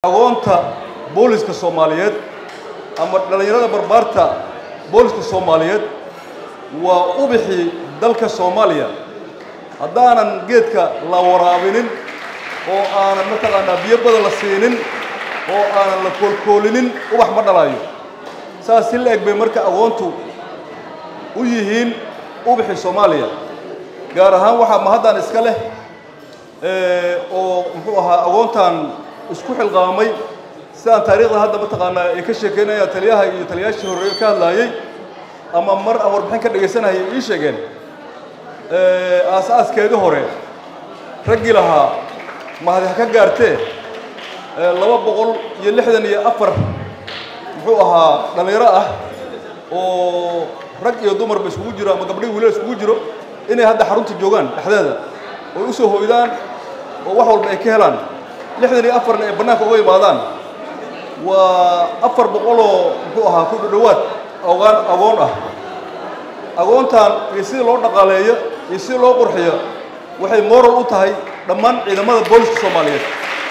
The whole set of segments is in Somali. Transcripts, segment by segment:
agoonta booliska soomaaliyeed ama dhallinyarada barbaarta booliska soomaaliyeed waa ubixii dalka soomaaliya haddaanan geedka la waraabinin oo aanan mataqaanaa biyo badan la siinin oo aanan la koolkoolinin ubax ma dhalaayo saas si la eg bay marka agoontu u yihiin ubixii soomaaliya gaar ahaan waxaa mahaddan iska leh oo muxuu ahaa agoontan isku xilqaamay sidaan taariikhda hadda mataqaanaa ay ka sheekeynaya taliyaha iyo taliyaashii horreeye ka hadlaayey ama mar aan warbixin ka dhegaysanayay ii sheegeen aas-aaskeedii hore raggii lahaa mahadi ha ka gaartee laba boqol iyo lixdan iyo afar muxuu ahaa dhallinyaro ah oo rag iyo dumarba iskugu jiro ama gabdhii wiilal iskugu jiro inay hadda xarunta joogaan dhexdeeda oy u soo hoydaan oo wax walba ay ka helaan lixdan iyo afarna ay bannaanka uga imaadaan waa afar boqoloo muxuu ahaa ku dhowaad ogaan agoon ah agoontan iyo sidii loo dhaqaaleeyo iyo sidii loo qurxiyo waxay moral u tahay dhammaan ciidamada booliska soomaaliyeed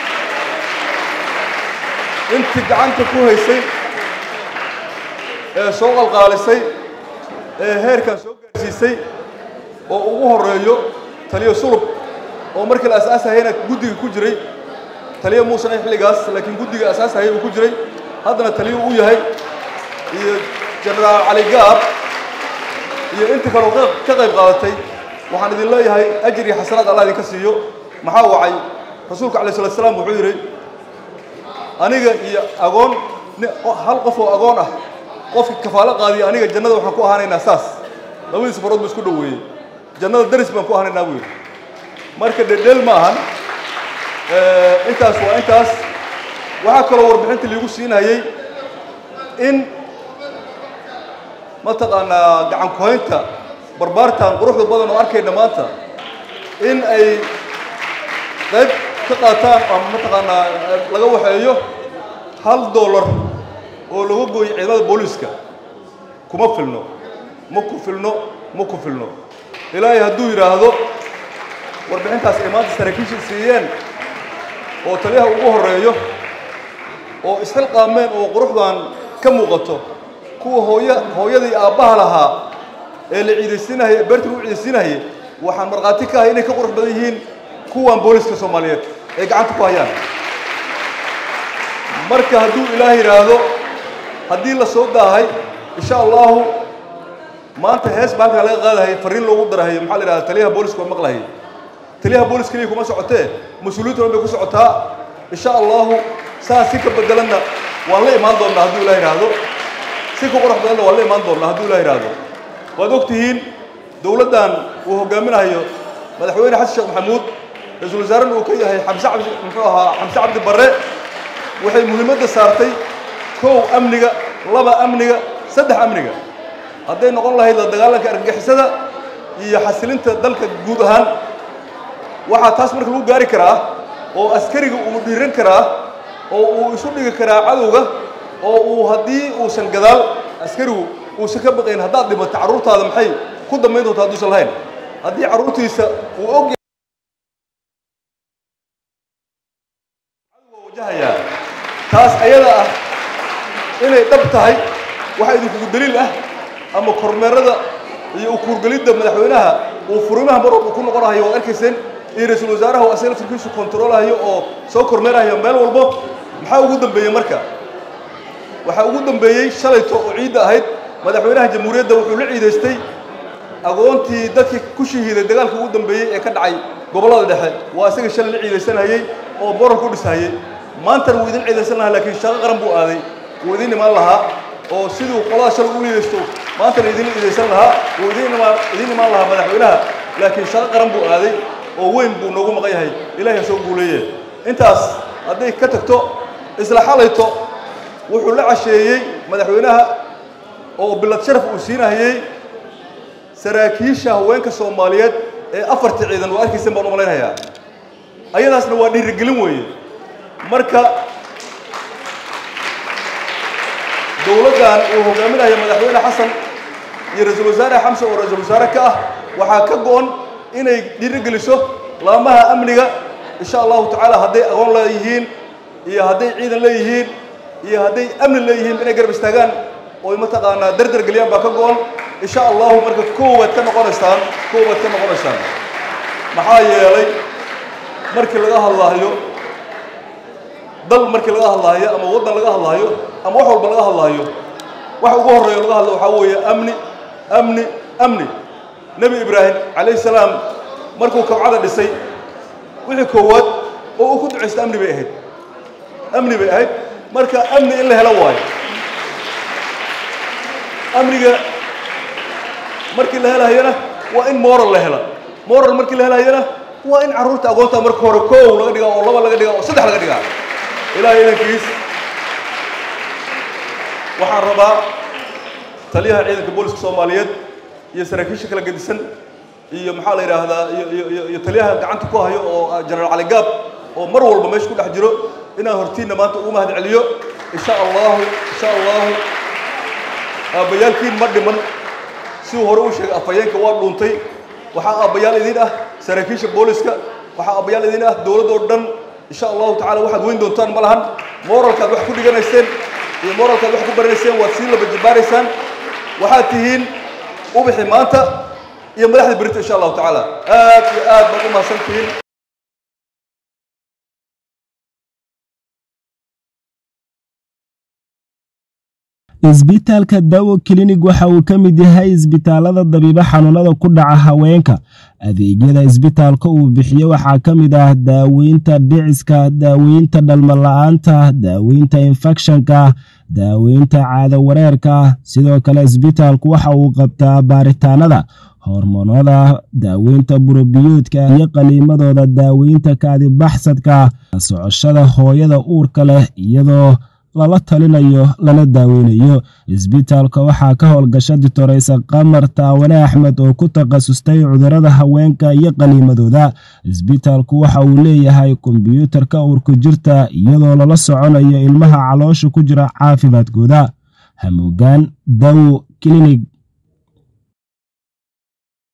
intii gacanta ku haysay ee soo qalqaalisay ee heerkan soo gaarsiisay oo ugu horreeyo taliyo sulub oo markii la asaasahayna guddiga ku jiray taliyo muusan ay xilligaas laakiin guddiga asaasahaya uu ku jiray haddana taliyo uu yahay iyo jenaraal cali gaab iyo inta kaleo ka qayb qaadatay waxaan idin leeyahay ajir iyo xasanaad allah idinka siiyo maxaa wacay rasuulka alay slat slam wuxuu yidhi aniga iyo agoon hal qof oo agoon ah qofki kafaalo qaadiya aniga jannada waxaan ku ahaanaynaa saas labadiisa farood ba isku dhoweeyey jannada daris baan ku ahanaynaa buu yidhi marka dhedheel ma ahan intaas waa intaas waxaa kaloo warbixinta liigu siinayey in mataqaanaa gacan kuhaynta barbaartan quruxda badan oo arkayna maanta in ay qayb ka qaataan ama mataqaanaa laga waxeeyo hal dollar oo laga gooyo ciidamada booliiska kuma filno ma ku filno ma ku filno ilaahay hadduu yidhaahdo warbixintaas ay maanta saraakiisha siiyeen oo taliyaha ugu horreeyo oo isxilqaameen oo quruxdan ka muuqato kuwa hooya hooyadii aabbaha lahaa ee la ciidaysiinahaya beerta lagu ciidaysiinahayay waxaan markhaati ka ahay inay ka qurux badan yihiin kuwan booliska soomaaliyeed ay gacanta ku hayaan marka hadduu ilaah yidhaahdo haddii la soo daahay insha allahu maanta hees baa halkaa laga qaadahayay fariin loogu darahayo maxaa la yidhahda taliyaha booliska waa maqlahayay taliyaha booliska keliya kuma socotee mas-uuliyiintu dhan bay ku socotaa insha allahu saas si ka bedelanna waan la imaan doonnaa hadduu ilah yidhaahdo si ka qurux badanna waan la imaan doonnaa hadduu ilah yidhaahdo waad og tihiin dowladdan uu hogaaminayo madaxweyne xasan sheekh maxamuud ra-iisul wasaarena uu ka yahay xamse cabdi muxuu ahaa xamse cabdi barre waxay muhiimadda saartay kow amniga laba amniga saddex amniga hadday noqon lahayd la dagaalanka argagixisada iyo xasilinta dalka guud ahaan waxaa taas marka lagu gaari karaa oo askariga uu dhiiran karaa oo uu isu dhigi karaa cadowga oo uu haddii uusan gadaal askarigu uusan ka baqayn haddaad dhimato carruurtaada maxay ku dambayn doonta hadduusan lahayn haddii carruurtiisa uu og cadowga wajahayaa taas ayada ah inay dhab tahay waxaa idinkugu daliil ah ama kormeerada iyo ukuurgelidda madaxweynaha uu furimaha mar walba ku noqonahayo waad arkayseen iyo ra-iisul wasaaraha oo asaga laftirkiisu kontaroolahayo oo soo kormeerahayo meel walbo maxaa ugu dambeeyey marka waxaa ugu dambeeyey shalayto oo ciidda ahayd madaxweynaha jamhuuriyadda wuxuu la ciidaystay agoontii dadkii ku shahiiday dagaalka ugu dambeeyey ee ka dhacay gobollada dhexe waa isaga shalay la ciidaysanayey oo borar ku dhisahayey maantana wuu idin ciidaysan lahaa laakiin shaqo qaran buu aaday wuu idin imaan lahaa oo siduu qolada shalay u liidaysto maantana idin ciidaysan lahaa wuu idin imaan idin imaan lahaa madaxweynaha laakiin shaqo qaran buu aaday oo weyn buu noogu maqan yahay ilaahay soo guuleeye intaas hadday ka tagto isla xalayto wuxuu la casheeyey madaxweynaha oo bilad sharaf uu siinahayey saraakiisha haweenka soomaaliyeed ee afartii ciidan waa arkaysan baan u malaynayaa ayadaasna waa dhiirigelin weeye marka dowladdan uu hogaaminayo madaxweyne xasan iyo ra-iisul wasaare xamse oo ra-iisul wasaare ka ah waxaa ka go-on inay dhiirigeliso laamaha amniga insha allahu tacaala hadday agoon leeyihiin iyo hadday ciidan leeyihiin iyo hadday amni leeyihiin inay garab istaagaan oy mataqaanaa dardar geliyaan baa ka go-an insha allahu marka koowaad ka noqonaysaan koowaad ka noqonaysaan maxaa yeelay markii laga hadlaayo dal markii laga hadlaayo ama waddan laga hadlaayo ama wax walba laga hadlaayo waxa ugu horreeya laga hadlo waxaa weeye amni amni amni nebi ibraahim calayhi salaam markuu kabcada dhisay wixii koowaad oo uu ku ducaysta amni bay ahayd amni bay ahayd marka amni in la helo waayo amniga markii la helahayana waa in moral la hela moral markii la helahayana waa in carruurta agoonta marka hore koow laga dhigaa oo laba laga dhigaa oo saddex laga dhigaa ilaahay idankiis waxaan rabaa taliyaha ciidanka booliska soomaaliyeed iyo saraakiisha kala gedisan iyo maxaa la yidhaahdaa iyo iyo taliyaha gacanta ku hayo oo jenaraal cali gaab oo mar walba meesha ku dhex jiro inaan hortiinna maanta ugu mahad celiyo insha allahu insha allahu aabbayaalkiin ma dhiman siduu hore u sheegay afhayeenka waa dhuuntay waxaa aabbayaal idin ah saraakiisha booliska waxaa aabbayaal idin ah dowladdoo dhan insha allahu tacala waxaad weyn doontaan ma lahan moralkaad wax ku dhiganayseen iyo moralkaad wax ku baranayseen waad sii laba jabaaraysaan waxaad tihiin ubixi maanta iyo madaxda berita insha allahu tacaala aad iyo aad baad u mahadsan tihiin isbitaalka dawo klinig waxa uu ka mid yahay isbitaalada dabiibo xanuunada ku dhaca haweenka adeegyada isbitaalka uu bixiyo waxaa ka mid ah daaweynta dhiciska daaweynta dhalmala-aanta daaweynta infekshanka daaweynta caado wareerka sidoo kale isbitaalku waxa uu qabtaa baaritaanada hormoonada daaweynta burobiyuudka iyo qaliimadooda daaweynta kaadibaxsadka socoshada hooyada uurka leh iyadoo lala talinayo lana daaweynayo isbitaalka waxaa ka howlgasha ditoreysa qamar taawane axmed oo ku takhasustay cudurada haweenka iyo qaliimadooda isbitaalku waxa uu leeyahay kombyuutarka uurku jirta iyadoo lala soconayo ilmaha caloosha ku jira caafimaadkooda hamuugaan dawo klinig